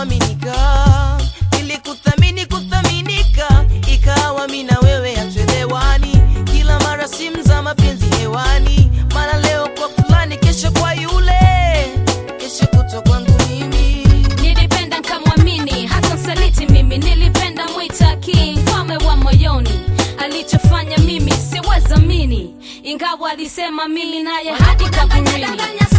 kuaminika nilikuthamini kuthaminika ikawa mi na wewe hatuelewani kila mara simu za mapenzi hewani mara leo kwa fulani kesho kwa yule kesho kutwa kwangu mimi nilipenda nkamwamini hata msaliti mimi nilipenda mwita king mfalme wa moyoni alichofanya mimi siwezamini ingawa alisema mimi naye hadi kaburini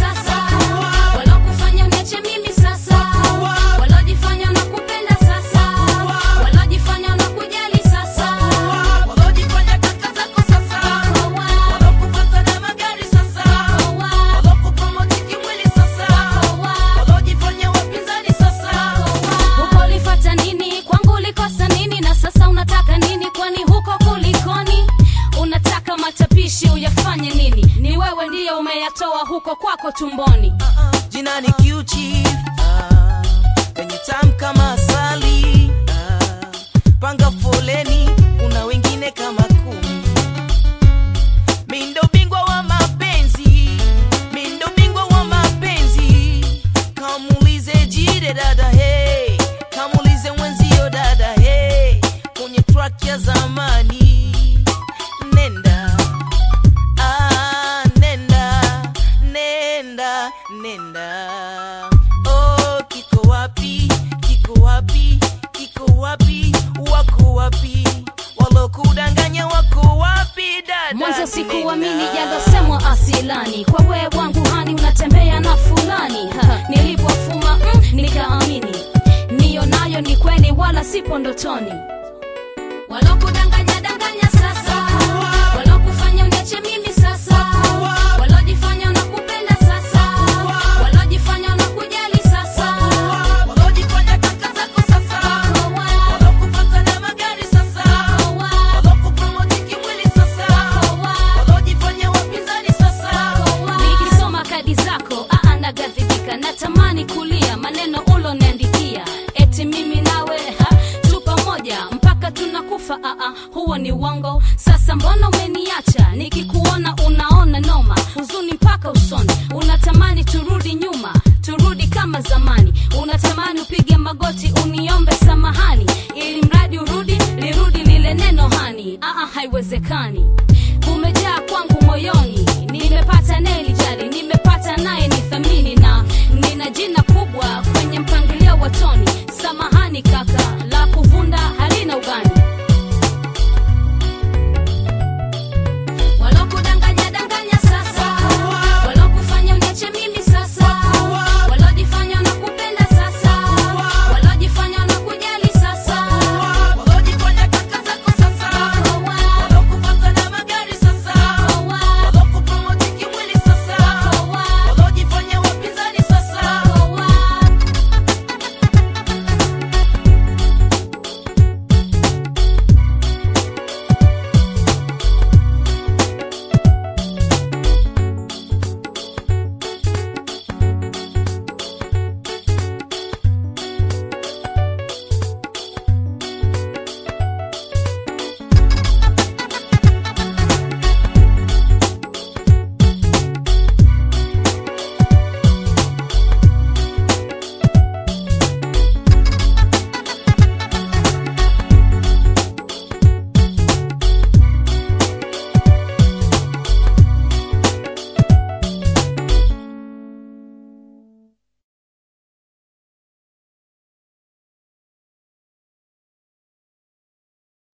walokufanya uniache mimi sasa walojifanya nakupenda sasa walojifanya nakujali sasa walojifanya kaka zako sasa walokupata na magari sasa walokupromoti kimwili sasa walojifanya wapinzani sasa huko ulifata nini kwangu ulikosa nini na sasa unataka nini kwani huko kulikoni unataka matapishi uyafanye nini ni wewe ndiye umeyatoa huko kwako tumboni jina ni Q-Chief, ah, wenye tamu kama asali ah, panga foleni kuna wengine kama kumi mindo bingwa wa mapenzi mindo bingwa wa mapenzi kamulize jide dada hey kamulize mwenzio dada hey kwenye track ya zamani nenda Ah, nenda nenda nenda oh kiko wapi kiko wapi kiko wapi wako wapi walokudanganya wako wapi dada mwanzo sikuamini Nenda. yalosemwa asilani kwa wewe wangu hani unatembea na fulani Ha, nilipofuma mm, nikaamini niyo nayo ni kweli wala sipo ndotoni walokudanganya danganya sasa walokufanya uniache mimi sasa walojifanya unakupenda sasa walojifanya unakujali sasa walojifanya kaka zako sasa walokupata na magari sasa walokupromoti kimwili sasa walojifanya wapinzani sasa nikisoma kadi zako aa nagadhibika natamani kulia maneno uloniandikia eti mimi nawe ha, tu pamoja mpaka tunakufa aa huo ni uongo sasa mbona umeniacha nikikuona unaona noma huzuni mpaka usoni unatamani turudi nyuma turudi kama zamani unatamani upige magoti uniombe samahani ili mradi urudi lirudi lile neno hani aa haiwezekani umejaa kwangu moyoni nimepata nelijali nimepata naye ni thamini na nina jina kubwa kwenye mpangilio wa toni samahani kaka